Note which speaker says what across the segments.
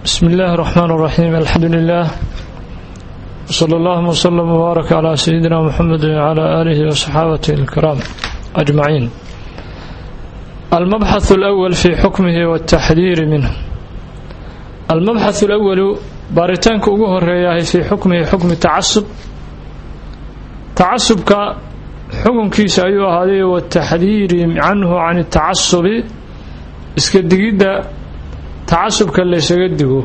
Speaker 1: بسم الله الرحمن الرحيم الحمد لله وصلى الله وسلم وبارك على سيدنا محمد وعلى آله وصحابته الكرام أجمعين المبحث الأول في حكمه والتحذير منه المبحث الأول باريتانك ugu horeeyahay في حكمه حكم التعصب تعصبك xukunkiisa ayuu ahaaday wataxdiiri canhu can التacasubi iska digidda tacasubka laysaga digo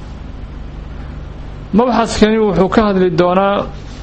Speaker 1: mabxadkani wuxuu ka hadli doonaa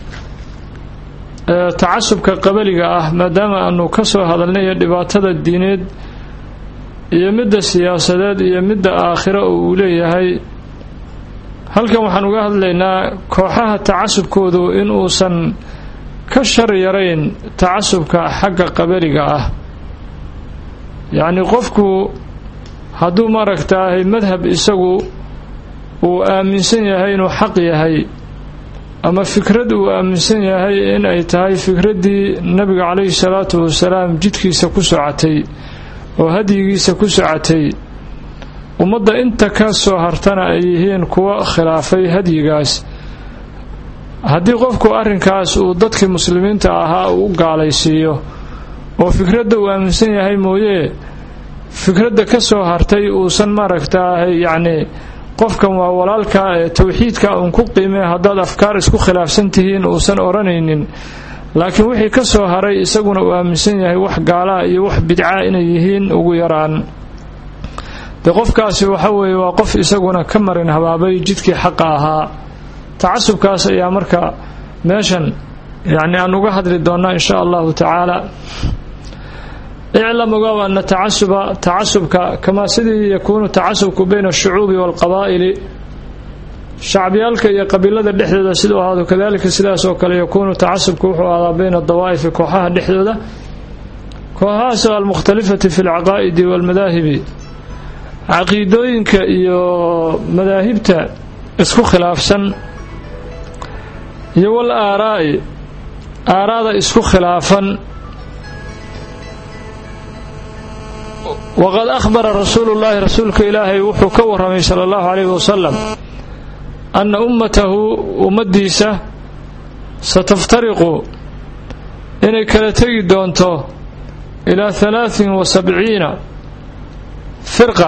Speaker 1: tacasubka qabaliga ah maadaama aanu ka soo hadalnay dhibaatada diineed iyo midda siyaasadeed iyo midda aakhiro oo uu leeyahay halkan waxaan uga hadlaynaa kooxaha tacasubkoodu in uusan ka shar yarayn tacasubka xagga qabaliga ah yacni qofku hadduu maaragtaahay madhab isagu uu aaminsan yahay inuu xaq yahay ama fikrad uu aaminsan yahay in ay tahay fikraddii nabiga calayhi salaatu wasalaam jidkiisa ku socotay oo hadyigiisa ku socotay ummadda inta ka soo hartana ay yihiin kuwa khilaafay hadyigaas haddii qofku arrinkaas uu dadkii muslimiinta ahaa uu u gaalaysiiyo oo fikradda uu aaminsan yahay mooyee fikradda ka soo hartay uusan maaragtaahay yacni qofkan waa walaalkaa ee towxiidka uun ku qiimee haddaad afkaar isku khilaafsan tihiin uusan odhanaynin laakiin wixii ka soo haray isaguna uu aaminsan yahay wax gaalaa iyo wax bidcaa inay yihiin ugu yaraan dee qofkaasi waxa weeye waa qof isaguna ka marin habaabay jidkii xaqa ahaa tacasubkaas ayaa marka meeshan yacni aan uga hadli doonnaa in sha allahu tacaala iclam ogow ana tacasuba tacasubka kamaa sidii yakuunu tacasubku bayna ashucuubi waalqabaa'ili shacbiyaalka iyo qabiilada dhexdooda siduu ahaado kadalika sidaas oo kale yakuunu tacasubku wuxuu ahaadaa bayna adawaa'ifi kooxaha dhexdooda kooxahaasoo almukhtalifati fi alcaqaa'idi waalmadaahibi caqiidooyinka iyo madaahibta isku khilaafsan iyo wal aaraa'i aaraada isku khilaafan waqad akhbara rasuulu llaahi rasuulka ilaahay wuxuu ka warramay sala allahu calayhi wasalam anna ummatahu ummaddiisa sataftariqu inay kala tegi doonto ilaa halaatin wa sabciina firqa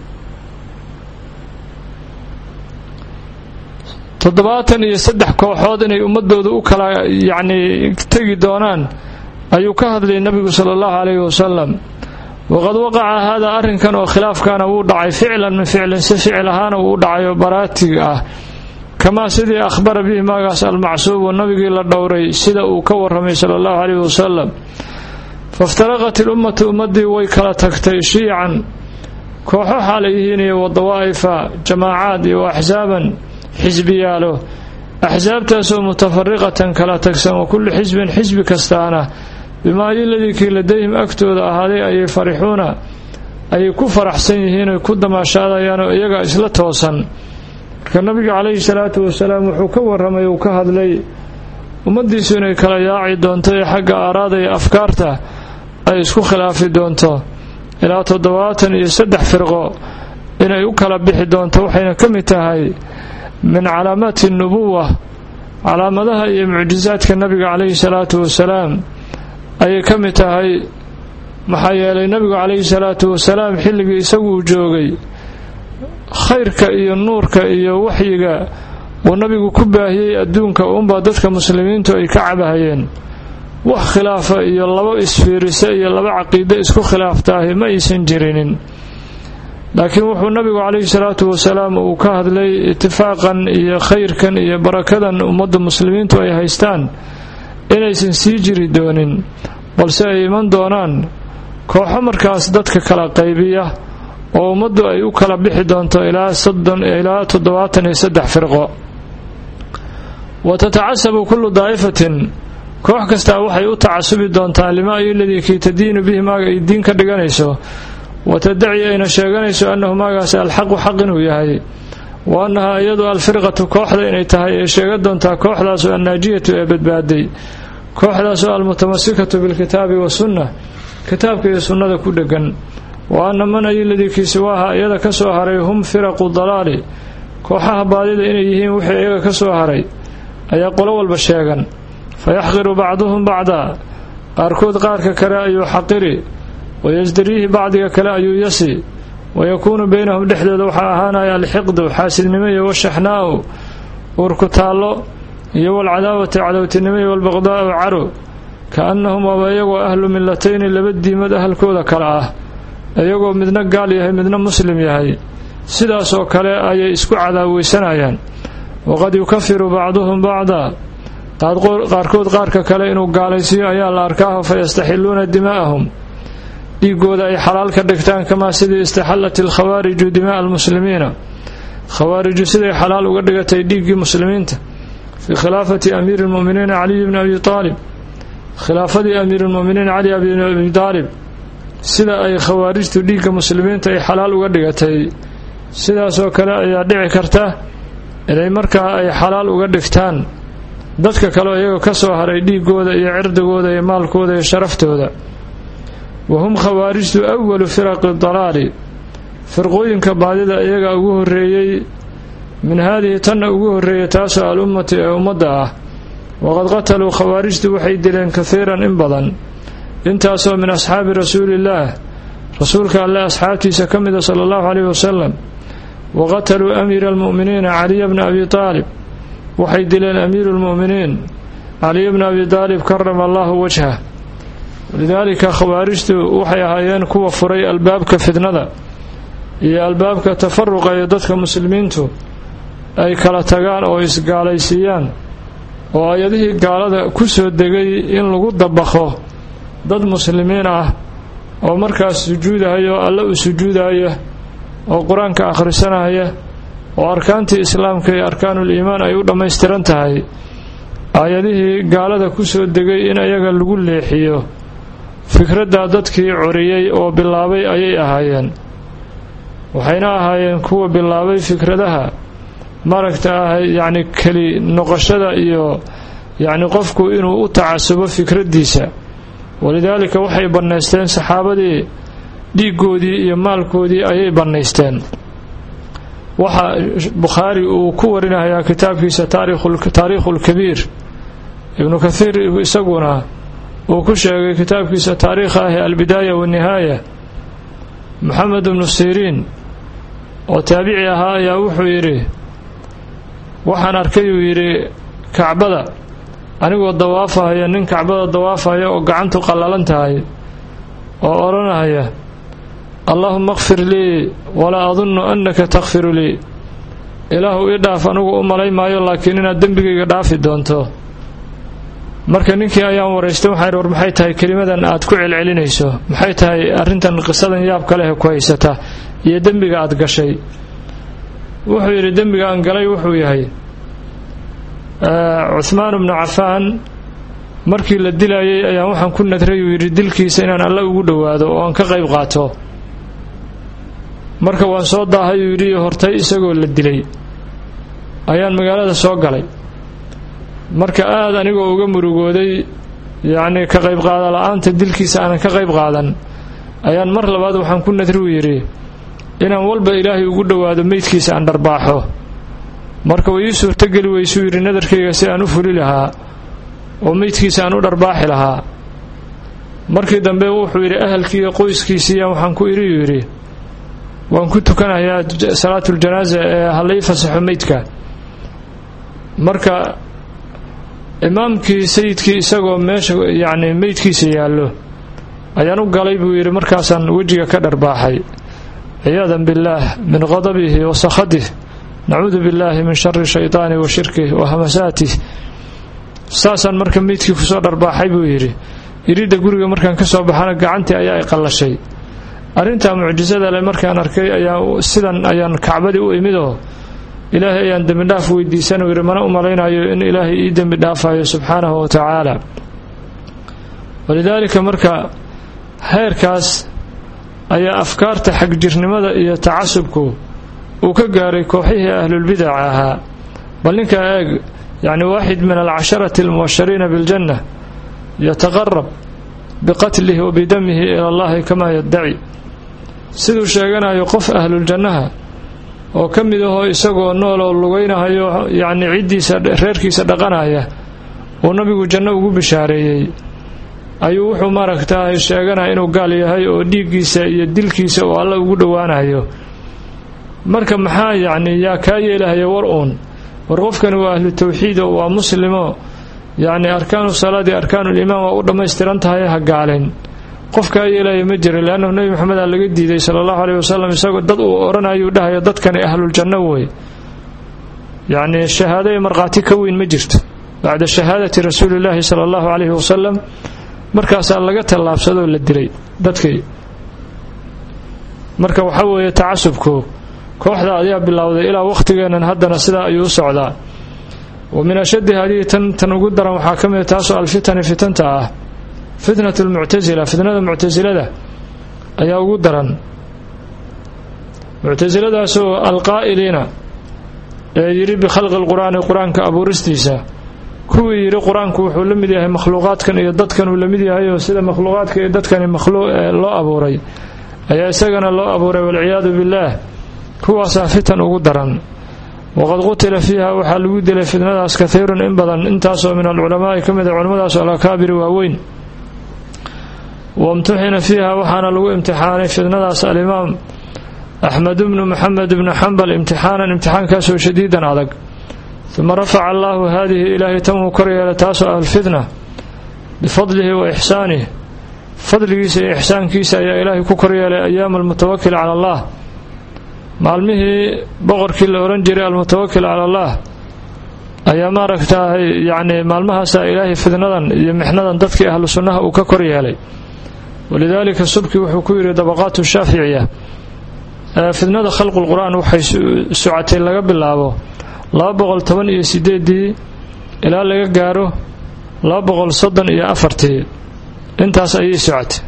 Speaker 1: toddobaatan iyo saddex kooxood inay ummadooda u kala yacnii tegi doonaan ayuu ka hadlayay nebigu sala allahu calayhi wasalam waqad waqaca haadaa arrinkan oo khilaafkaana wuu dhacay ficlan min ficlin si ficil ahaana uu u dhacay oo baraatig ah kamaa sidii akhbara bihi maagaas almacsuubu nabigii la dhowray sida uu ka warramay sala allahu calayhi wasalam faiftaraqat ilummatu ummaddii way kala tagtay shiican kooxo xaalayihiin iyo wadawaa'ifa jamaacaad iyo axsaaban xisbiyaalo axsaabtaasoo mutafariqatan kala tagsan wa kullu xisbin xisbi kastaana bimaa iladii kii ladayhim agtooda ahaaday ayay farixuuna ayay ku faraxsan yihiin oy ku damaashaadayaan oo iyaga isla toosan marka nabiga calayhi salaatu wasalaam wuxuu ka warramay uu ka hadlay ummaddiisu inay kala yaaci doonto ee xagga aaraada iyo afkaarta ay isku khilaafi doonto ilaa toddobaatan iyo saddex firqo inay u kala bixi doonto waxayna ka mid tahay min calaamaati nubuwa calaamadaha iyo mucjisaadka nabiga calayhi salaatu wasalaam ayay ka mid tahay maxaa yeelay nabigu calayhi salaatu wasalaam xilligii isagu uu joogay khayrka iyo nuurka iyo waxyiga uu nabigu ku baahiyey adduunka uunbaa dadka muslimiintu ay ka cabahayeen wax khilaafa iyo laba isfiirisa iyo laba caqiide isku khilaaftaahi ma aysan jirinin laakiin wuxuu nabigu calayhi salaatu wasalaam uu ka hadlay itifaaqan iyo khayrkan iyo barakadan ummadda muslimiintu ay haystaan inaysan sii jiri doonin balse ay iman doonaan kooxo markaas dadka kala qaybiya oo ummaddu ay u kala bixi doonto ilaa soddon ilaa toddobaatan iyo saddex firqo wa tatacasabu kullu daa'ifatin koox kastaa waxay u tacasubi doontaa limaa iladii kii tadiinu bihi maaga ay diin ka dhiganayso wa tadaci ayna sheeganayso annahu maagaas alxaqu xaq inuu yahay wa annahaa iyadu alfirqatu kooxda inay tahay ee sheega doontaa kooxdaasoo annaajiyatu ee badbaaday kooxdaasoo almutamasikatu bilkitaabi wasunna kitaabka iyo sunnada ku dhegan wa anna man ayiladii kii siwaaha iyada ka soo haray hum firaqu dalaali kooxaha baadida inay yihiin wixii iyaga ka soo haray ayaa qolo walba sheegan fa yaxqiru bacduhum bacdaa qaarkood qaarka kale ayuu xaqiri wayasdariihi bacdiga kale ayuu yasi wayakuunu beynahum dhexdooda waxaa ahaanaya alxiqdu xaasidnimo iyo washaxnaa'u uurku taallo iyo walcadaawati cadowtinimo iyo walbaqdaa'u caro ka-annahum waaba iyagoo ahlu millatayni laba diimad ahalkooda kale ah iyagoo midna gaal yahay midna muslim yahay sidaas oo kale ayay isku cadaaweysanayaan waqad yukafiru bacduhum bacdaa qaarkood qaarka kale inuu gaalaysiiyo ayaa la arkaaho fa yastaxilluuna dimaa'ahum dhiigooda ay xalaal ka dhigtaan kamaa sidii istaxallat alkhawaariju dima'a almuslimiina khawaariju siday xalaal uga dhigatay dhiiggii muslimiinta fii khilaafati amiiri lmu'miniina caliy bni abi aalib khilaafadii amiiruulmu'miniin cali bni abi aalib sida ay khawaarijtu dhiigga muslimiinta ay xalaal uga dhigatay sidaasoo kale ayaa dhici karta inay markaa ay xalaal uga dhigtaan dadka kaleo iyaga ka soo haray dhiigooda iyo cirdigooda iyo maalkooda iyo sharaftooda wa hum khawaarijtu awalu firaqi dalaali firqooyinka baadida iyaga ugu horreeyey min haadihi tanna ugu horreeyay taasoo al-ummati ee ummadda ah waqad qataluu khawaarijtu waxay dileen kahiiran in badan intaasoo min asxaabi rasuuliillaah rasuulka alle asxaabtiisa ka mida sala allahu caleyhi wasalam wa qataluu amiira almu'miniina caliya bna abi aalib waxay dileen amiiru lmu'miniin caliya bna abi aalib karama allahu wajhah walidaalika khawaarijtu waxay ahaayeen kuwa furay albaabka fidnada iyo albaabka tafaruqa ee dadka muslimiintu ay kala tagaan oo isgaalaysiiyaan oo ayadihii gaalada ku soo degay in lagu dabakho dad muslimiin ah oo markaas sujuudahaya oo alle u sujuudaya oo qur-aanka akhrisanaya oo arkaantii islaamka iyo arkaanuul iimaan ay u dhammaystiran tahay aayadihii gaalada ku soo degay in ayaga lagu leexiyo fikraddaa dadkii coriyey oo bilaabay ayay ahaayeen waxayna ahaayeen kuwa bilaabay fikradaha maragta ah yacni keli noqoshada iyo yacni qofku inuu u tacasubo fikraddiisa walidaalika waxay bannaysteen saxaabadii dhiiggoodii iyo maalkoodii ayay bannaysteen waxa bukhaari uu ku warinayaa kitaabkiisa taariikhu lkabiir ibnu kathiir isaguna uu ku sheegay kitaabkiisa taariikha ah albidaaya waannihaaya moxamed ibnu siriin oo taabici ahaa ayaa wuxuu yidhi waxaan arkay uu yidhi kacbada anigoo dawaafahaya nin kacbada dawaafaya oo gacantu qallalan tahay oo odhanaya allaahuma akfir lii walaa adunnu annaka takfiru lii ilaahu ii dhaaf anigu u malay maayo laakiin inaad dembigayga dhaafi doonto marka ninkii ayaan waraystay waxaan idhi war maxay tahay kelimadan aad ku celcelinayso maxay tahay arrintan qisadan yaabka leh ku haysata iyo dembiga aad gashay wuxuu yidhi dembiga aan galay wuxuu yahay cuhmaan bnu cafaan markii la dilayay ayaan waxaan ku nadray uu yidhi dilkiisa inaan alle ugu dhowaado oo aan ka qayb qaato marka waan soo daahay uu yidhi hortay isagoo la dilay ayaan magaalada soo galay marka aada anigoo uga murugooday yacnii ka qayb qaada la-aanta dilkiisa aanan ka qayb qaadan ayaan mar labaad waxaan ku nadri uu yidhi inaan walba ilaahay ugu dhowaado meydkiisa aan dharbaaxo marka way ii suurtogeli weysuu yidhi nadarkayga si aan u fuli lahaa oo meydkiisa aan u dharbaaxi lahaa markii dambe wuxuu yidhi ahalkiiiyo qoyskiisiiya waxaan ku idhi uu yidhi waan ku tukanayaa salaatuljanaaza ee halai fasaxo meydka marka imaamkii sayidkii isagoo meesha yacni meydkiisa yaallo ayaan u galay buu yidhi markaasaan wejiga ka dharbaaxay ciyaadan billaah min qadabihi wa sakhadih nacuudu billaahi min shari shaytaani wa shirkih wa hamasaatih saasaan marka meydkii kusoo dharbaaxay buu yidhi iridda guriga markaan ka soo baxana gacantii ayaa i qallashay arrintaa mucjisada leh markaan arkay ayaa sidan ayaan kacbadii u imidoo ilaahay ayaan dembi dhaaf weydiisan uu yidhi mana u malaynayo in ilaahay ii dembi dhaafayo subxaanahu wa tacaala walidaalika marka heerkaas ayaa afkaarta xagjirnimada iyo tacasubku uu ka gaaray kooxihii ahlulbidaca ahaa bal ninkaa eeg yacni waaxid min alcasharati almubashariina biljanna yataqarab biqatlihi wa bidamihi ila allahi kamaa yaddaci siduu sheeganayo qof ahluljannaha oo ka mid ahoo isagoo nool oo lugaynahayo yacni ciddiisa reerkiisa dhaqanaya uu nabigu janno ugu bishaareeyey ayuu wuxuu maaragtaay sheeganaya inuu gaal yahay oo dhiiggiisa iyo dilkiisa uu alla ugu dhowaanayo marka maxaa yacni yaa kaa yeelahaya war uun war qofkani waa ahlu tawxiid oo waa muslimo yacni arkaanu salaadi arkaanuliimaan waa u dhammaystiran tahay ha gaalen qof kaa yeelaya ma jira leannahu nebi maxamed aa laga diiday sala allahu aleyh wasalam isagoo dad uu odhanayuu dhahayo dadkani ahluljanno wey yacni shahaado iyo markhaati ka weyn ma jirto bacda shahaadati rasuulillaahi sala allahu caleyhi wasalam markaasaa laga tallaabsadoo la dilay dadkii marka waxaa weeye tacasubku kooxda ayaa bilowday ilaa wakhtigeennan haddana sidaa ayuu u socdaa wa min ashaddi hadihi tan tan ugu daran waxaa ka mid a taasoo alfitani fitanta ah fitnatu lmuctasila fitnada muctasilada ayaa ugu daran muctasiladaasoo alqaa'iliina ee yidhi bikhalqi lqur'aani qur-aanka abuuristiisa kuwii yidhi qur-aanku wuxuu la mid yahay makhluuqaadkan iyo dadkan uu la mid yahay oo sida makhluuqaadka iyo dadkani loo abuuray ayaa isagana loo abuuray walciyaadu billaah kuwaasaa fitan ugu daran waqad qutila fiiha waxaa lagu dilay fitnadaas kahiirun in badan intaasoo min alculamaa'i ka mid a culimmadaasoo alakaabiri waaweyn wamtuxina fiiha waxaana lagu imtixaanay fitnadaas alimaam axmed bnu maxamed bnu xambal imtixaanan imtixaankaasoo shadiidan adag uma rafaca allaahu haadihi ilaahay tan wuu kor yeelay taasoo ahlfitna bifadlihi wa ixsaanih fadligiisa iyo ixsaankiisa ayaa ilaahay ku kor yeelay ayaama almutawakil cala allah maalmihii boqorkii la odhan jiray almutawakil cala allah ayaa maaragtaay yacni maalmahaasaa ilaahay fidnadan iyo mixnadan dadkii ahlu sunnaha uu ka kor yeelay walidaalika subki wuxuu ku yidhi dabaqaatu shaaficiya fidnada khalqulqur'aan waxay socotay laga bilaabo laba boqol toban iyo sideedii ilaa laga gaaro laba boqol soddon iyo afartii intaas ayay socotay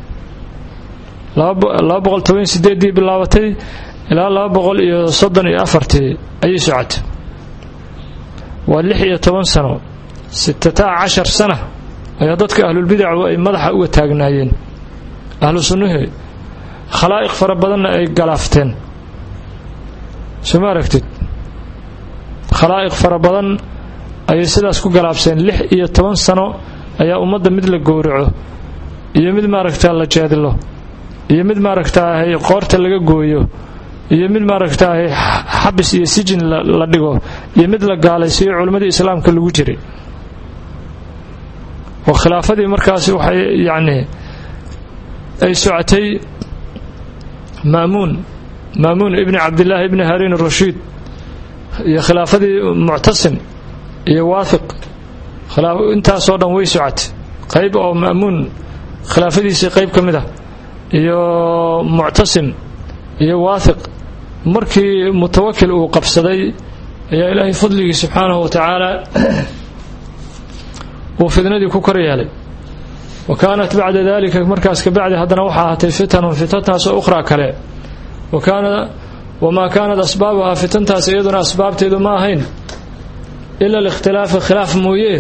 Speaker 1: laba boqol toban iyo sideedii bilaabatay ilaa laba boqol iyo soddon iyo afartii ayay socotay waa lix iyo toban sano sitataa cashar sana ayaa dadka ahlulbidacu ay madaxa uga taagnaayeen ahlu sunnuhi khalaa'iq fara badanna ay galaafteen soo ma aragtid khalaa'iq fara badan ayay sidaas ku galaabseen lix iyo toban sano ayaa ummadda mid la gowraco iyo mid maaragtaa la jeedlo iyo mid maaragtaahay qoorta laga gooyo iyo mid maaragtaahay xabis iyo sijin la dhigo iyo mid la gaalaysiiyo culimmadii islaamka lagu jiray oo khilaafadii markaasi waxay yacni ay socotay maamuun maamuun ibni cabdillaahi ibni hariin rashiid iyo khilaafadii muctasim iyo waahiq intaasoo dhan way socotay qayb oo maamuun khilaafadiisii qayb ka mid ah iyo muctasim iyo waahiq markii mutawakil uu qabsaday ayaa ilaahay fadligii subxaanahu wa tacaala uu fidnadii ku kor yeelay wa kaanat bacda dalika markaas kabacdi haddana waxaa ahaatay fitanun fitantaasoo ukhraa kale wamaa kaanat asbaabuhaa fitantaas iyaduna asbaabteedu ma ahayn ila alikhtilaafu khilaaf mooye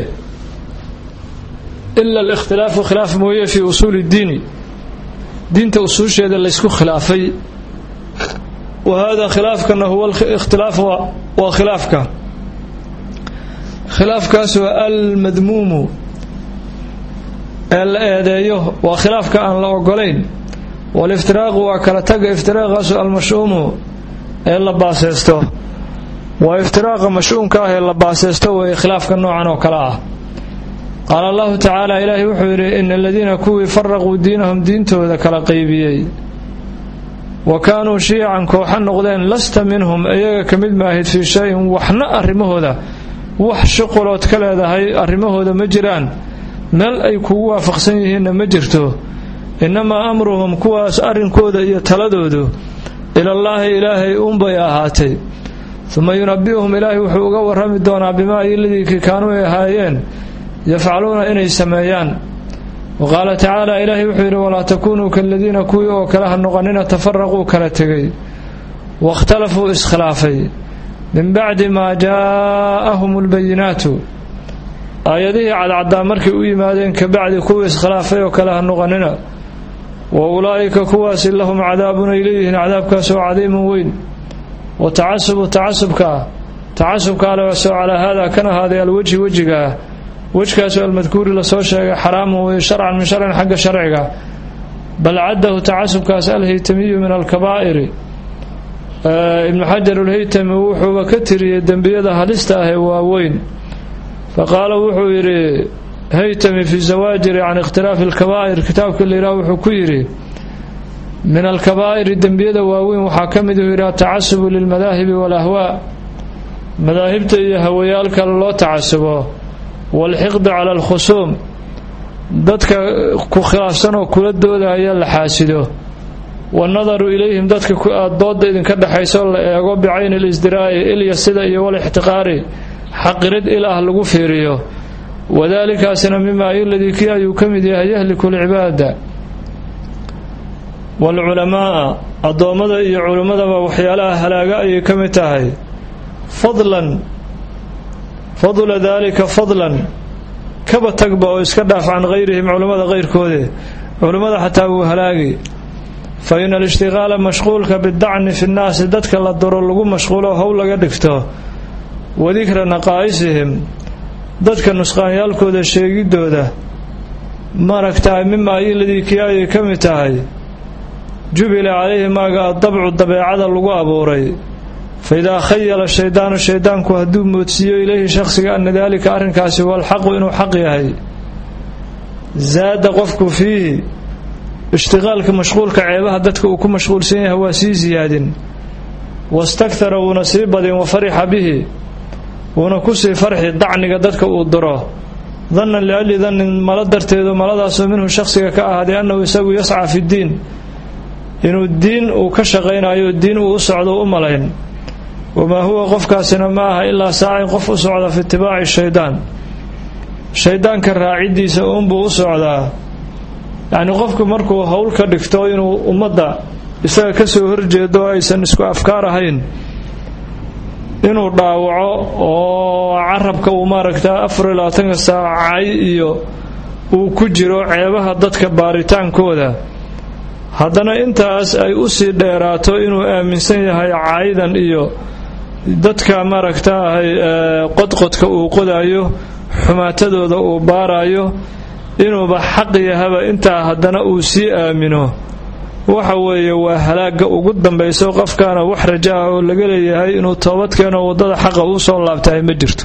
Speaker 1: ila alikhtilaafu khilaaf mooye fii usuuli ddiini diinta usuusheeda laysku khilaafay wa hada khilaafkana huwa ikhtilaaf waa khilaafka khilaafkaasoo almadmuumu ee la eedeeyo waa khilaafka aan la ogolayn waliftiraaqu waa kala taga iftiraaqaasu almashuumu ee la baaseysto waa iftiraaqa mashuumka ah ee la baaseysto weeye khilaafka noocan oo kale ah qaala allahu tacaala ilaahay wuxuu yidhi ina aladiina kuwii faraquu diinahum diintooda kala qaybiyey wa kaanuu shiican kooxa noqdeen lasta minhum iyaga ka mid maahid fii shayin waxna arrimahooda wax shuqulood ka leedahay arrimahooda ma jiraan meel ay kugu waafaqsan yihiinna ma jirto innamaa amruhum kuwaas arrinkooda iyo taladoodu ilallaahi ilaahay uunbay ahaatay uma yunabi'uhum ilaahay wuxuu uga warrami doonaa bimaa iladii kaanuu ay ahaayeen yafcaluuna inay sameeyaan wa qaala tacaala ilaahay wuxuu yidhi walaa takuunuu kaladiina kuwii oo kale ha noqonina tafaraquu kala tegay waاkhtalafuu iskhilaafay min bacdi maa jaa'ahum albayinaatu aayadihii cadcaddaa markay u yimaadeen ka bacdi kuwii iskhilaafay oo kale ha noqonina wa ulaa'ika kuwaasi lahum cadaabun ay leeyihiin cadaabkaasoo cadiimun weyn wa tacasubu tacasubka tacasubka alewasoo calaa haadaa kan ahaaday alwejhi wejigaa wejkaasoo almadkuuri lasoo sheegay xaraamun wey sharcan min sharcin xagga sharciga bal caddahu tacasubkaas alhaytamiyu min alkabaa'iri ibnu xajar alhaytami wuxuuba ka tiriyey dembiyada halista ah ee waaweyn faqaala wuxuu yidhi haytami fi zawaajiri can ikhtilaafi alkabaa'ir kitaabka layidhaha wuxuu ku yidhi min alkabaa'iri dembiyada waaweyn waxaa ka mid uu yidhi atacasubu lilmadaahibi walahwaa madaahibta iyo hawayaalka loo tacasubo waalxiqdi cala alkhusuum dadka ku khilaafsan oo kula doodaya la xaasido wanadaru ilayhim dadka dooda idinka dhexayso la eego bicayni lisdiraa'i ilya sida iyo walixtiqaari xaqirid il ah lagu fiiriyo wadaalikaasina mimaa iladii kii ayuu ka mid yahay yahliku lcibaada waalculamaaa addoommada iyo culimmadaba waxyaalaha halaaga ayay ka mid tahay fadlan fadla daalika fadlan kaba tagba oo iska dhaaf can hayrihim culimmada kayrkoode culimmada xataa wuu halaagi fa ina alishtiqaala mashquulka bidacni fi nnaasi dadka la duro lagu mashquulo howl laga dhigto wadikra naqaa'isihim dadka nusqaanyaalkooda sheegidooda maaragtahay mimaa iladii kii ayay ka mid tahay jubila calayhi maaga addabcu dabeecada lagu abuuray fa idaa khayala shaydaanu shaydaanku hadduu moodsiiyo ilayhi shakhsiga ana daalika arrinkaasi huwa alxaqu inuu xaq yahay zaada qofku fiihi ishtiqaalka mashquulka ceebaha dadka uu ku mashquulsan yahay waa sii siyaadin wastakthara wuuna sii badin wa farixa bihi wuuna kusii farxi dacniga dadka uu diro dannan liajli dannin malo darteedu maladaasoo minhu shakhsiga ka ahaaday annahu isagu yascaa fi ddiin inuu diin uu ka shaqaynayo diin uu u socdo u malayn wamaa huwa qofkaasina ma aha ilaa saacin qof u socda fi itibaaci shaydaan shaydaanka raaciddiisa uunbuu u socdaa yacnii qofku markuu howl ka dhigto inuu ummadda isaga ka soo horjeedo oo aysan isku afkaar ahayn inuu dhaawaco oo carabka uu maaragta afar iyo labaatanka saacay iyo uu ku jiro ceebaha dadka baaritaankooda haddana intaas ay u sii dheeraato inuu aaminsan yahay caayidan iyo dadka maaragtaahay qodqodka uu qodayo xumaatadooda uu baarayo inuuba xaq yahaba intaa haddana uu sii aamino waxa weeye waa halaagga ugu dambayso qofkaana wax raja ah oo laga leeyahay inuu toobad keeno waddada xaqa uu soo laabtahay ma jirto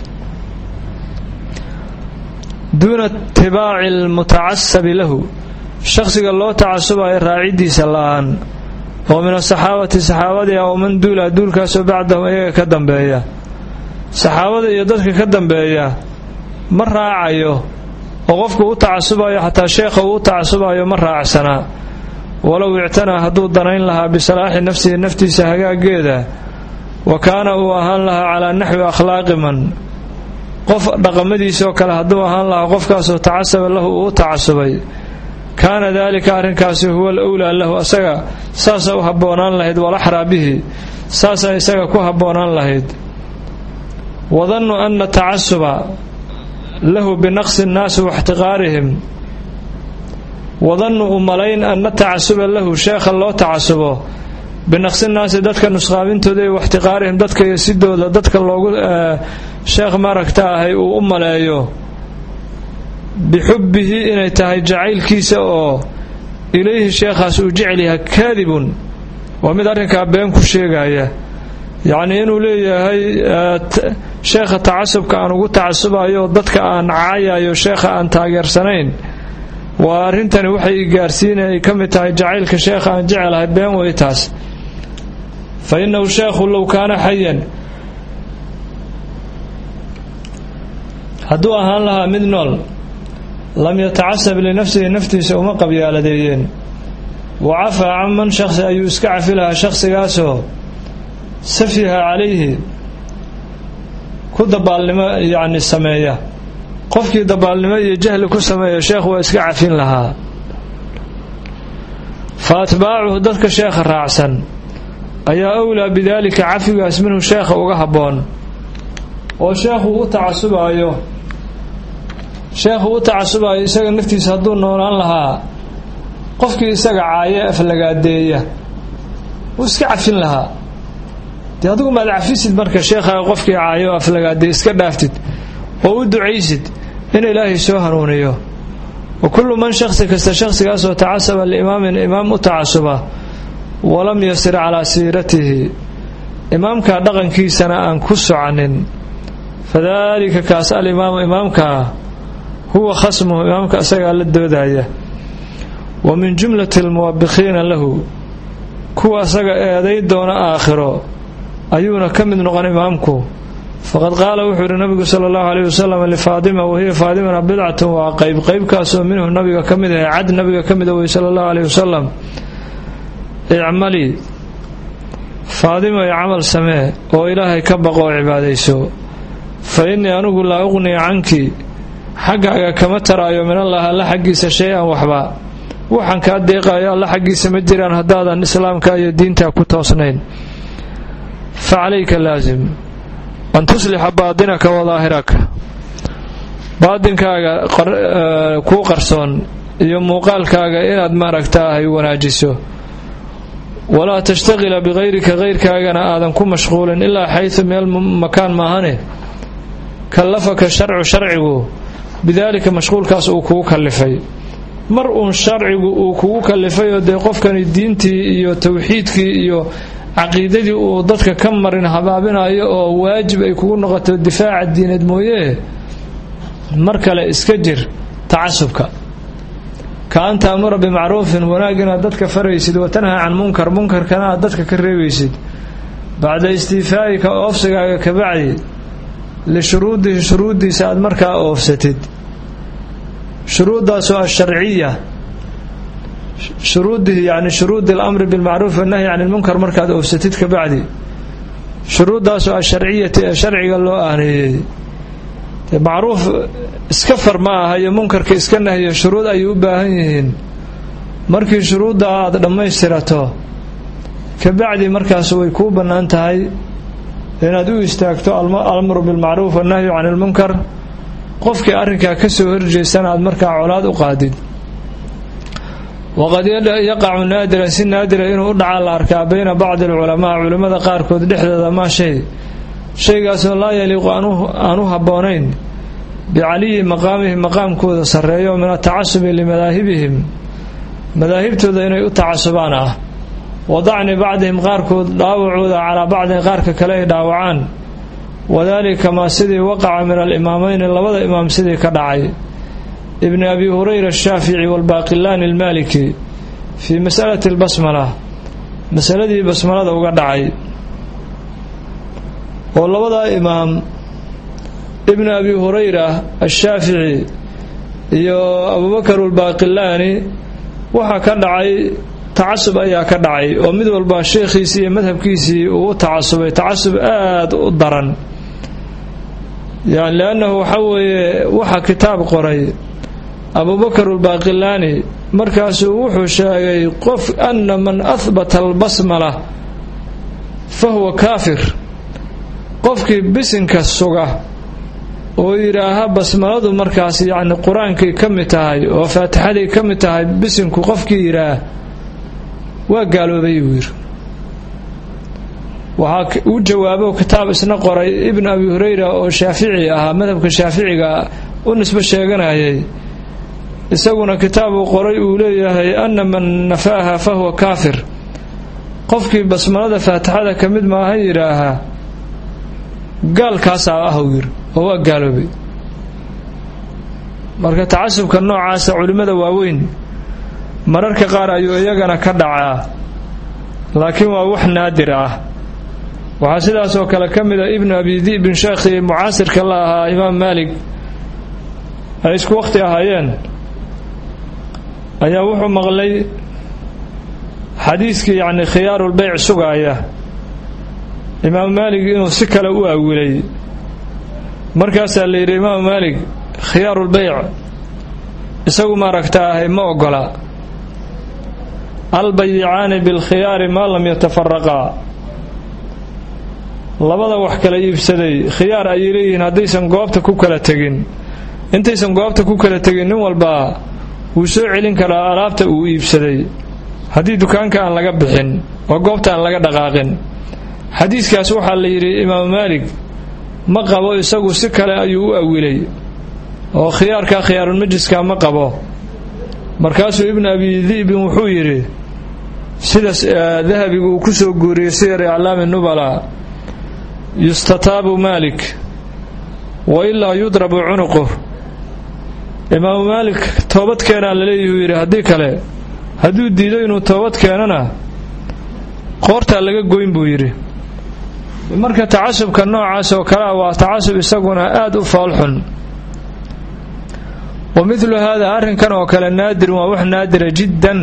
Speaker 1: duuna itibaaci almutacasabi lahu shakhsiga loo tacasubayo raaciddiisa la-aan oo min asaxaabati saxaabadii ah oo man duula duulkaasoo bacdahum iyaga ka dambeeya saxaabada iyo dadka ka dambeeya ma raacayo oo qofku u tacasubayo xataa sheekha uu u tacasubayo ma raacsanaa walow ictanaa hadduu danayn lahaa bisalaaxi nafsihi naftiisa hagaageeda wa kaana uu ahaan lahaa calaa naxwi akhlaaqi man qof dhaqamadiisoo kale hadduu ahaan lahaa qofkaasoo tacasaba lahu uu u tacasubay kaana daalika arrinkaasi huwa alwlaa lahu asaga saasa u habboonaan lahayd walaxraa bihi saasaa isaga ku habboonaan lahayd wadannu ana tacasuba lahu binaqsi nnaasi waxtiqaarihim wadannu u malayn ana tacasuba lahu sheekha loo tacasubo binaqsi nnaasi dadka nusqaamintooda iyo waxtiqaarihim dadka iyo sidooda dadka loogu sheekh maaragta ahay uu u maleeyo bixubbihi inay tahay jacaylkiisa oo ilayhi sheekhaas uu jecel yahay kaadibun waa mid arrinkaa been ku sheegaya yacnii inuu leeyahay sheekha tacasubka aan ugu tacasubayo dadka aan caayayo sheekha aan taageersanayn waa arrintani waxay gaarsiina ay ka mid tahay jacaylka sheekha aan jecelahay been wey taas fa innahu sheekhu low kaana xayan hadduu ahaan lahaa mid nool lam yatacasab linafsihi naftiisa uma qabyaaladeeyeen wa cafaa can man shakhsi ayuu iska cafi lahaa shakhsigaasoo safiha calayhi ku dabaalnimo yacni sameeya qofkii dabaalnimo iyo jahli ku sameeya sheekhu waa iska cafin lahaa fa atbaacuhu dadka sheekha raacsan ayaa awlaa bidaalika cafigaas minhu sheekha uga habboon oo sheekhu u tacasubaayo sheekhu u tacasubayo isaga naftiisa hadduu noolaan lahaa qofkii isaga caaye aflagaadeeya wuu iska cafin lahaa dee adigu maad cafisid marka sheekhaaga qofkii caayo o aflagaadee iska dhaaftid oo u ducaysid in ilaahay soo hanuuniyo wa kullu man shakhsi kasta shakhsigaasoo tacasaba liimaamin imaam u tacasuba walam yasir calaa siiratihi imaamkaa dhaqankiisana aan ku soconin fadaalika kaas alimaamu imaamkaa huwa khasmuhu imaamka isagaa la doodaya wa min jumlati almuwabiqiina lahu kuwa asaga eeday doona aakhiro ayuuna ka mid noqon imaamku faqad qaala wuxuu yidhi nabigu sala allahu aleyh wasalam lifaadima wahiya faadimana bidcatun waa qayb qaybkaasoo minhu nabiga ka mid ahe cad nabiga ka mida wey sala allahu aleyh wasalam icmalii faadima i camal samee oo ilaahay ka baqo oo cibaadayso fa innii anigu laa uqnii canki xaggaaga kama taraayo min allah alla xaggiisa shay-an waxba waxaan kaa deeqaayo alla xaggiisa ma jiraan haddaadan islaamka iyo diinta ku toosnayn fa calayka laasim an tuslixa baadinaka wa daahiraka baadinkaaga kuu qarsoon iyo muuqaalkaaga inaad maaragtaahay wanaajiso walaa tashtaqila biqayrika kayrkaagana aadan ku mashquulin ilaa xaysu meel makaan maahane kallafaka sharcu sharcigu bidaalika mashquulkaas uu kugu kallifay mar uun sharcigu uu kugu kallifay oo dee qofkani diintii iyo tawxiidkii iyo caqiidadii uu dadka ka marin habaabinayo oo waajib ay kugu noqoto difaaca diineed mooyee mar kale iska jir tacasubka ka an taamura bimacruufin wanaag inaad dadka faraysid wa tanhaa can munkar munkarkana aad dadka ka reebaysid bacda istiifaa'ika oofsigaaga kabacdi lishuruudihi shuruuddiisa aad markaa oofsatid shuruuddaasoo asharciya shuruudihi yani shuruudi alamri bilmacruuf wannahyi can ilmunkar markaad oofsatid kabacdi shuruuddaasoo asharciyati ee sharciga loo aaneeyey macruuf iska far ma aha iyo munkarka iska nahyo shuruud ayay u baahan yihiin markii shuruudda aad dhammaystirato kabacdi markaas way kuu bannaan tahay inaad u istaagto alamru bilmacruuf wannahyu can ilmunkar qofkii arrinkaa ka soo horjeestana aad markaa colaad u qaadid waqad yaqacu naadiran si naadira inuu u dhacaa la arkaa bayna bacdi alculamaa culimmada qaarkood dhexdooda maa shay shaygaasoo laa yaliiqu aan u habboonayn bicaliyi maqaamihim maqaamkooda sarreeyo min atacasubi limadaahibihim madaahibtooda inay u tacasubaan ah wa dacni bacdihim qaarkood dhaawacooda calaa bacdin qaarka kale ay dhaawacaan wadaalika maa sidii waqaca min alimaameyni labada imaam sidii ka dhacay ibni abi hurayra ashaafici waalbaaqilaani almaaliki fii masalati albasmala masaladii basmalada uga dhacay oo labadaa imaam ibnu abi hurayra ashaafici iyo abubakar albaaqilaani waxaa ka dhacay tacasub ayaa ka dhacay oo mid walba sheekhiisii iyo madhabkiisii uu u tacasubay tacasub aada u daran yani liannahu waxa weeye waxaa kitaab qoray abubakar albaaqilaani markaasuu wuxuu sheegay qof ana man ahbata albasmala fa huwa kaafir qofkii bisinka suga oo yidhaaha basmaladu markaas yacni qur-aankay ka mid tahay oo faatixaday ka mid tahay bisinku qofkii yidhaah waa gaaloobay buu yidhi waxaa uu jawaabo kitaab isna qoray ibnu abi hurayra oo shaafici ahaa madhabka shaaficiga u nisbo sheeganayay isaguna kitaab uu qoray uu leeyahay ana man nafaaha fa huwa kaafir qofkii basmalada faatixada ka mid maaha yidhaahaa gaalkaasaa ahw yiri oo waa gaaloobay marka tacasubka noocaasa culimmada waaweyn mararka qaar ayuu iyagana ka dhacaa laakiin waa wax naadir ah waxaa sidaas oo kale ka mida ibnu abi dibin sheekhii mucaasirka la ahaa imaam maalik ay isku waqti ahaayeen ayaa wuxuu maqlay xadiiskii yacni khiyaarulbeyc sugaaya imaamu maalig inuu si kale u awilay markaasaa la yidhi imaamu maalig khiyaarulbeyc isagu maaragta ahay ma ogola albayicaani bilkhiyaari maa lam yatafaraqaa labada wax kala iibsaday khiyaar ayay leeyihiin haddaysan goobta ku kala tegin intaysan goobta ku kala tegin nin walbaa wuu soo celin karaa alaabta uu iibsaday haddii dukaanka aan laga bixin oo goobta aan laga dhaqaaqin xadiidkaas waxaa la yidhi imaamu maalik ma qabo isagu si kale ayuu u awilay oo khiyaarka khiyaarulmajliska ma qabo markaasuu ibnu abi di'bin wuxuu yidhi sida dahabigu uu ku soo guuriyey siyar aclaami nubala yustataabu maalik wa ilaa yudrabu cunuquh imaamu maalik toobad keenaa laleeyahuu yidhi haddii kale hadduu diido inuu toobad keenana qoortaa laga goyn buu yidhi marka tacasubka noocaas oo kale ah waa tacasub isaguna aad u foolxun wa midlu haada arrinkan oo kale naadirun waa wax naadira jiddan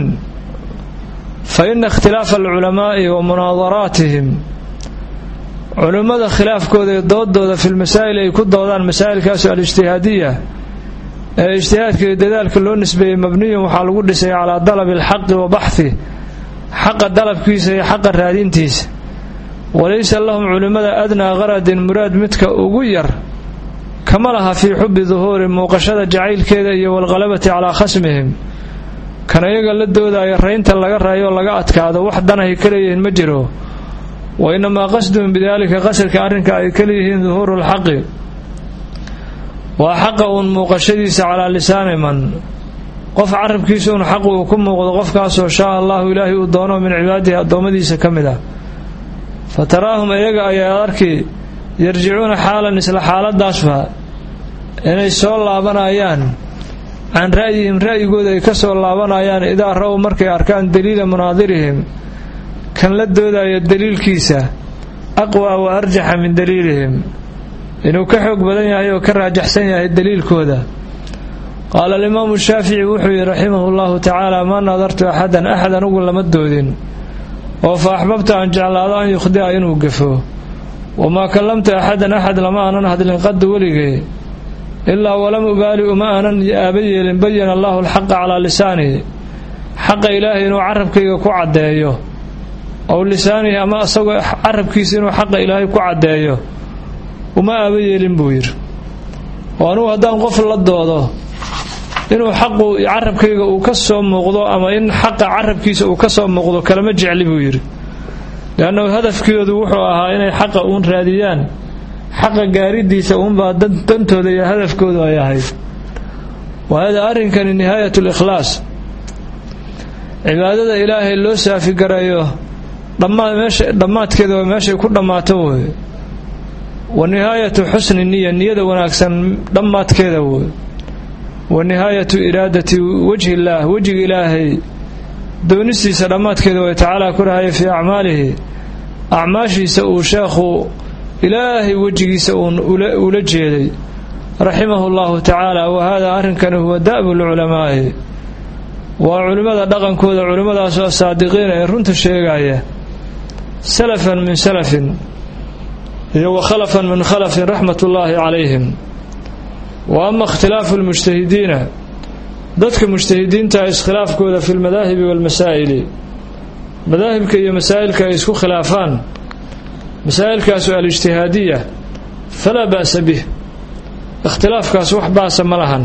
Speaker 1: fa ina ikhtilaafa alculamaa'i wa munaadaraatihim culimmada khilaafkooda iyo doodooda fi lmasaa'il ay ku doodaan masaa'ilkaasu alijtihaadiya ee ijtihaadka iyo dadaalka loo nisbeeyey mabniyun waxaa lagu dhisay calaa dalabi alxaqi wa baxhi xaqa dalabkiisa iyo xaqa raadintiisa walaysa lahum culimmada adnaa qaradin muraad midka ugu yar kama laha fii xubbi duhuuri muuqashada jacaylkeeda iyo walqalabati calaa khasmihim kan iyaga la doodaya raynta laga raayo oo laga adkaado wax danahay ka leeyihiin ma jiro wa inamaa qasduhum bidaalika qasadka arrinka ay ka leeyihiin duhuuru lxaqi waa xaqa uun muuqashadiisa calaa lisaani man qof carabkiisa uun xaq uu ku muuqdo qofkaasoo shaa allahu ilaahay uu doono min cibaadihi addoommadiisa ka mid ah fa taraahum iyaga ayaa arki yarjicuuna xaalan isla xaaladaasba inay soo laabanayaan can ra'yihim ra'yigooda ay ka soo laabanayaan idaa ra-w markay arkaan daliila munaadirihim kan la doodaya daliilkiisa aqwa wa arjaxa min daliilihim inuu ka xoog badan yahay oo ka raajaxsan yahay daliilkooda qaala alimaamu shaafici wuxuu yidhi raximahu llahu tacaala maa nadartu axadan axad anugu lama doodin oo fa axbabta aan jeclaado an yukhdi'a inuu gafo wamaa kallamtu axadan axad lama aanan hadlin qaddu weligay ilaa walam ubaali uma aanan aaba yeelin bayana allahu alxaqa calaa lisaanihi xaqa ilaahay inuu carabkayga ku caddeeyo ow lisaanihi ama isagoo carabkiisa inuu xaqa ilaahay ku caddeeyo uma aaba yeelin buu yidhi oo anugu haddaan qof la doodo inuu xaqu carabkayga uu ka soo muuqdo ama in xaqa carabkiisa uu ka soo muuqdo kalama jecli buu yidhi leannahu hadafkoodu wuxuu ahaa inay xaqa uun raadiyaan xaqa gaaridiisa uunbaa dantooda iyo hadafkoodu ay ahayd wa hada arrinkani nihaayat likhlaas cibaadada ilaahay loo saafigareeyo dhammaadkeeda waa meeshay ku dhammaato wey wa nihaayatu xusni niya niyada wanaagsan dhammaadkeeda wey wa nihaayatu iraadati wajhi illaah wejiga ilaahay doonistiisa dhammaadkeeda way tacaala ku rahaya fii acmaalihi acmaashiisa uu sheekhu ilaahay wejigiisa uun ula jeeday raximahu llahu tacaala wa hada arrinkani huwa da'bu lculamaa'i waa culimmada dhaqankooda culimmadaasoo asaadiqiina ee runta sheegaya salafan min salafin iyo wa khalafan min khalafin raxmat ullaahi calayhim wa ama ikhtilaafu lmujtahidiina dadka mujtahidiinta iskhilaafkooda fi lmadaahibi walmasaa'ili madaahibka iyo masaa'ilka ay isku khilaafaan masaa'ilkaasu alijtihaadiya falaa ba'sa bih ikhtilaafkaas wax baasa ma lahan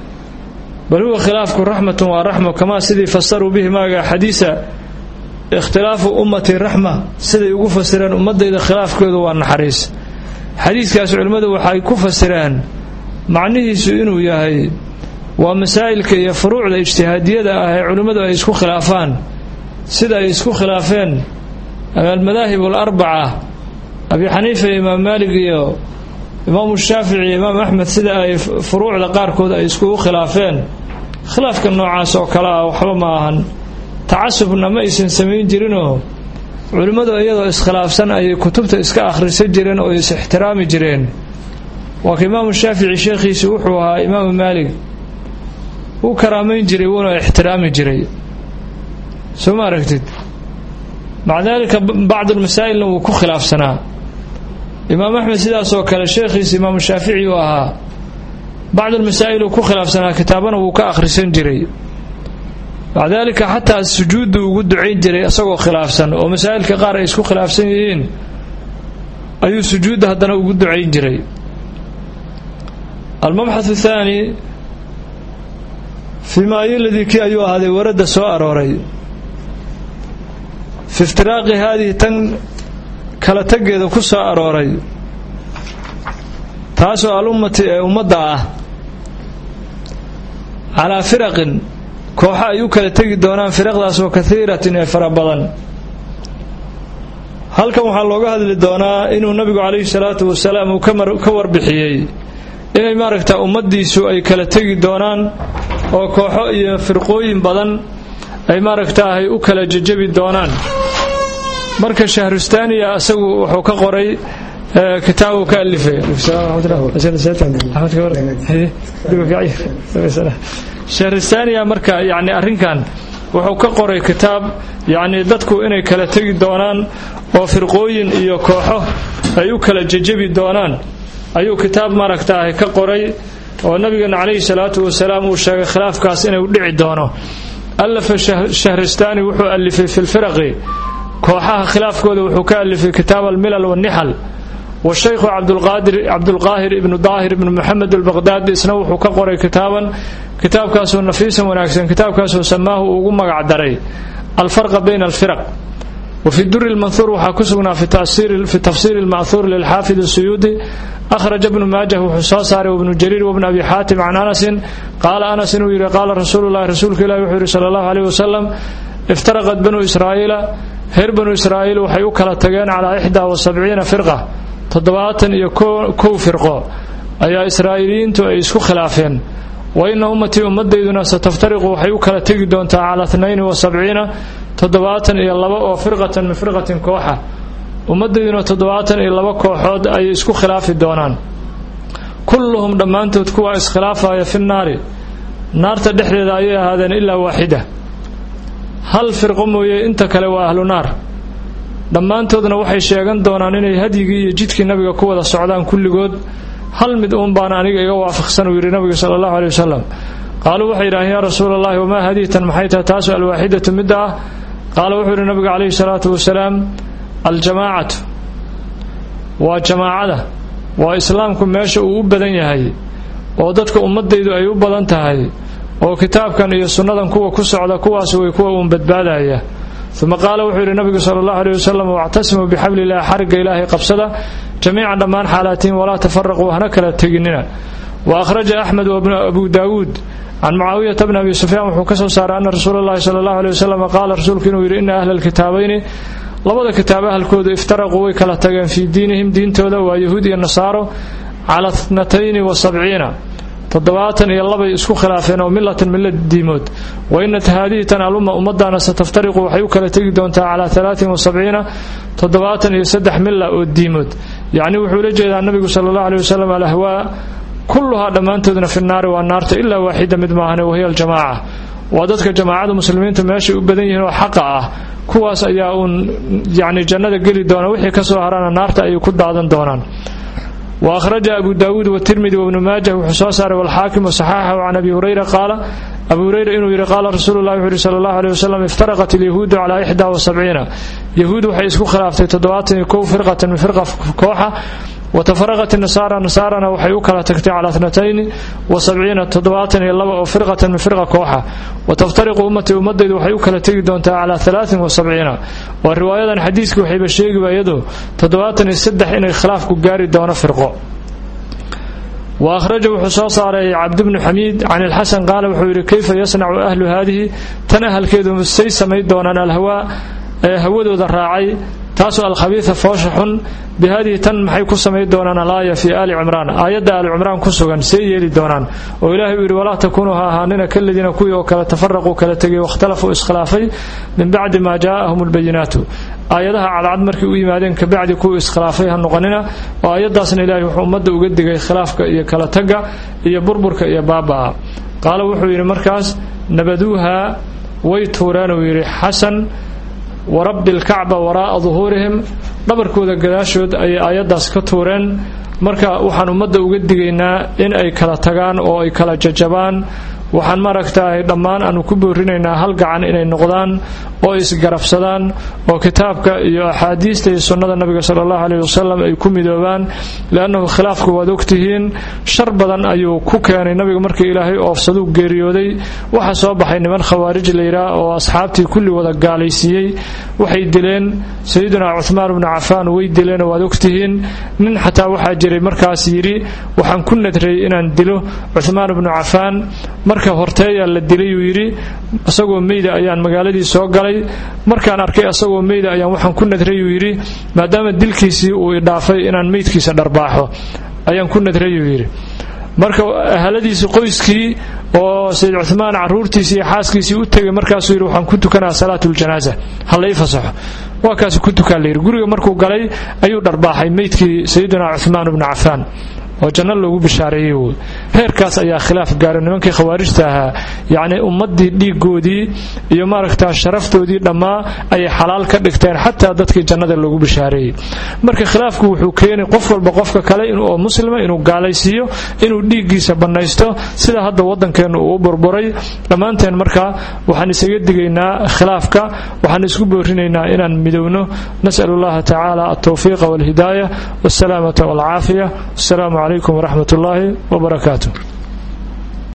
Speaker 1: bal huwa khilaafku raxmatun waa raxmo kamaa sidii fasaruu bihi maaga xadiisa ikhtilaafu ummati raxma siday ugu fasireen ummadayda khilaafkoodu waa naxariis xadiiskaas culimmadu waxay ku fasireen macnihiisu inuu yahay waa masaa'ilka iyo furuucda ijtihaadiyada ah ee culimmadu ay isku khilaafaan sida ay isku khilaafeen almadaahib alarbaca abi xaniifa iyo imaam maalig iyo imaamu shaafici iyo imaam axmed sida ay furuucda qaarkood ay iskugu khilaafeen khilaafka noocaas oo kale ah waxba ma ahan tacasubna ma aysan samayn jirinoo culimmadu iyadoo iskhilaafsan ayay kutubta iska akhrisan jireen oo is ixtiraami jireen waa ka imaamu shaafici sheekhiisi wuxuu ahaa imaamu maalig wuu karaamayn jiray wuuna ixtiraami jiray soo ma aragtid maca daalika bacdulmasaa'ilna wuu ku khilaafsanaa imaam axmed sidaasoo kale sheekhiisa imaamu shaafici uu ahaa bacdulmasaa'il uu ku khilaafsanaa kitaabana wuu ka akhrisan jiray maca daalika xataa sujuuddu ugu ducayn jiray isagoo khilaafsan oo masaa'ilka qaar ay isku khilaafsan yihiin ayuu sujuudda haddana ugu ducayn jiray almabxath athaani fii ma ayoladii kii ayuu ahaaday waradda soo arooray fi iftiraaqi haadihi tan kala tegeeda ku soo arooray taasoo alummati ee ummadda ah calaa firaqin kooxo ay u kala tegi doonaan firaqdaasoo kaiiratin ee fara badan halkan waxaa looga hadli doonaa inuu nabigu calayhi salaatu wasalaam uu ka warbixiyey inay maaragta ummaddiisu ay kala tegi doonaan oo kooxo iyo firqooyin badan ay maaragtaahay u kala jejebi doonaan marka shahrustaaniya isagu wuxuu ka qoray kitaab uu ka alifay shahrustaaniya marka yani arrinkan wuxuu ka qoray kitaab yacni dadku inay kala tegi doonaan oo firqooyin iyo kooxo ay u kala jejebi doonaan ayuu kitaab maaragtaahay ka qoray oo nabigeena calayhi salaatu wasalaam uu sheegay khilaafkaas inuu dhici doono allafa shahristaani wuxuu alifay fi lfiraqi kooxaha khilaafkooda wuxuu ka alifay kitaab almilal wannixal washaykhu cabdulqaahir ibnu daahir ibnu moxamed albaqdaadi isna wuxuu ka qoray kitaaban kitaabkaasoo nafiisan wanaagsan kitaabkaasoo samaahu uu ugu magac daray alfarqa bayna alfiraq wafi duri lmanhuur waxaa ku sugnaa fi tafsiiri lma'huur lilxaafid asuyuudi akhraja bnu maajah wuxuu soo saaray wabnu jariir wabnu abi xaatim can anasin qaala anas inuu yidhi qaala rasuulu llahi rasuulka ilahi wuxuu yidhi sala allahu aleyh wasalam iftaraqat banu israa'iila reer banu israa'iil waxay u kala tageen calaa ixdaa wa sabciina firqa toddobaatan iyo kow firqo ayaa israa'iiliyiintu ay isku khilaafeen wa ina ummatii ummaddayduna sataftariqu waxay u kala tegi doontaa calaa tnayni wa sabciina toddobaatan iyo laba oo firqatan min firqatin kooxa ummaddayduna toddobaatan iyo laba kooxood ayay isku khilaafi doonaan kulluhum dhammaantood kuwa iskhilaafaya fi nnaari naarta dhexdeeda ayay ahaadeen ilaa waaxida hal firqo mooye inta kale waa ahlu naar dhammaantoodna waxay sheegan doonaan inay hadyigii iyo jidkii nabiga ku wada socdaan kulligood hal mid uun baana aniga iga waafaqsan uu yidhi nabiga sala allahu aley wasalam qaaluu waxay yidhaaheen yaa rasuula allahi wamaa hadiitan maxay tahay taasu alwaaxidatu midda ah qaala wuxuu yidhi nabiga calayhi salaatu wasalaam aljamaacatu waa jamaacada waa islaamku meesha uu u badan yahay oo dadka ummadaydu ay u badan tahay oo kitaabkan iyo sunnadan kuwa ku socda kuwaas way kuwa uun badbaadaya uma qaala wuxuu yidhi nabigu sala allahu aleyh wasalam wactasimuu bixabli illahi xarigga ilaahay qabsada jamiican dhammaan xaalaatihin walaa tafaraquu hana kala teginina wa akhraja axmed abu daawuud can mucaawiyata bni abi sufyaan wuxuu ka soo saaray ana rasuula allahi sala allahu aley wasalam qaala rasuulku inuu yidhi ina ahla alkitaabayni labada kitaab ahalkooda iftaraquu way kala tageen fii diinihim diintooda waa yahuud iyo nasaaro cala tnatayni wa sabciina toddobaatan iyo labay isku khilaafeen oo milatan millad diimood wa inat haadihi tan alumma ummaddaana sataftariqu waxay u kala tegi doontaa calaa alaatin wa sabciina toddobaatan iyo saddex milla oo diimood yacni wuxuu la jeedaa nabigu sala allahu aley wasalam alahwaa kulluhaa dhammaantoodna fi naari waa naarta ilaa waaxida mid maahane wahiya aljamaaca waa dadka jamaacada muslimiinta meeshay u badan yihiin oo xaqa ah kuwaas ayaa uun yacni jannada geli doona wixii ka soo harana naarta ayay ku daadan doonaan wa akhraja abu daawuud watirmidi wabnu maajah wuxuu soo saaray walxaakim wasaxaaxahu can abi hurayra qaala abu hurayra inuu yidhi qaala rasuulu llahi wuxu uhi sala allahu aleyh wasalam iftaraqat alyahuudu calaa ixdaa wa sabciina yahuud waxay isku khilaaftay toddobaatan iyo kow firqatan min firqa kooxa watafaraqat nasaara nasaarana waxay u kala tagtay calaa tnatayni wa sabciina toddobaatan iyo laba oo firqatan min firqa kooxa wataftariqu ummatii ummadaydu waxay u kala tegi doontaa calaa alaatin wa sabciina waa riwaayadan xadiiskii waxayba sheegiba iyadu toddobaatan iyo saddex inay khilaafku gaari doono firqo wa akhraja wuxuu soo saaray cabdibnu xamiid can ilxasan qaala wuxuu yidhi kayfa yasnacu ahlu haadihi tan ahalkeedu say samayn doonaan alhawaa ee hawadooda raacay taasoo alkhabiida foosha xun bi haadihi tan maxay ku samayn doonaan alaaya fii aali cimraan aayadda aali cimraan ku sugan see yeeli doonaan oo ilaahay uu yidhi walaa takuunuu ha ahaanina kaladiina kuwii oo kale tafaraquu kala tegay wakhtalafuu iskhilaafay min bacdi maa jaa'ahum albayinaatu aayadaha cadcad markay u yimaadeen kabacdi kuwii iskhilaafay ha noqonina oo aayaddaasna ilaahay wuxuu ummadda uga digay khilaafka iyo kala tagga iyo burburka iyo baaba'a qaala wuxuu yidhi markaas nabaduuha way tuureen uu yidhi xasan warabbi alkacba waraa'a duhuurihim dhabarkooda gadaashood ayay aayaddaas ka tuureen marka waxaan ummadda uga digaynaa in ay kala tagaan oo ay kala jajabaan waxaan maaragtaay dhammaan aanu ku boorinaynaa hal gacan inay noqdaan oo isgarabsadaan oo kitaabka iyo axaadiista iyo sunnada nabiga sala allahu aleyh wasalam ay ku midoobaan liannahu khilaafku waad ogtihiin shar badan ayuu ku keenay nabiga markii ilaahay oofsaduu geeriyooday waxaa soo baxay niman khawaarij layidhaah oo asxaabtii kulli wada gaalaysiiyey waxay dileen sayiduna cuhmaan bnu cafaan way dileenoo waad ogtihiin nin xataa waxaa jiray markaas yidhi waxaan ku nadray inaan dilo cuhmaan bnu cafaan marka horteeyaa la dilayuu yidhi isagoo meyda ayaan magaaladii soo galay markaan arkay asagoo meyda ayaan waxaan ku nadrayuu yidhi maadaama dilkiisii uu idhaafay inaan meydkiisa dharbaaxo ayaan ku nadrayuu yidhi marka ahaladiisii qoyskii oo sayid cumaan caruurtiisii iyo xaaskiisii u tegay markaasuu yidhi waxaan ku tukanaa salaatuljanaaza ha la ii fasaxo waa kaasi ku tukaan layidhi guriga markuu galay ayuu dharbaaxay meydkii sayiduna cumaan bnu cafaan oo janno loogu bishaareeyey woy heerkaas ayaa khilaaf gaaro nimankii khawaarijta ahaa yacnii ummaddii dhiiggoodii iyo maaragtaa sharaftoodii dhammaa ayay xalaal ka dhigteen xataa dadkii jannada loogu bishaareeyey marka khilaafku wuxuu keenay qof walba qofka kale oo muslima inuu gaalaysiiyo inuu dhiiggiisa bannaysto sida hadda waddankeennu uu u burburay dhammaanteen marka waxaan isaga digaynaa khilaafka waxaan isku boorinaynaa inaan midowno nas'al allaha tacaala altawfiiqa walhidaaya walsalaamata walcaafiya wasalaamu عليكم ورحمة الله وبركاته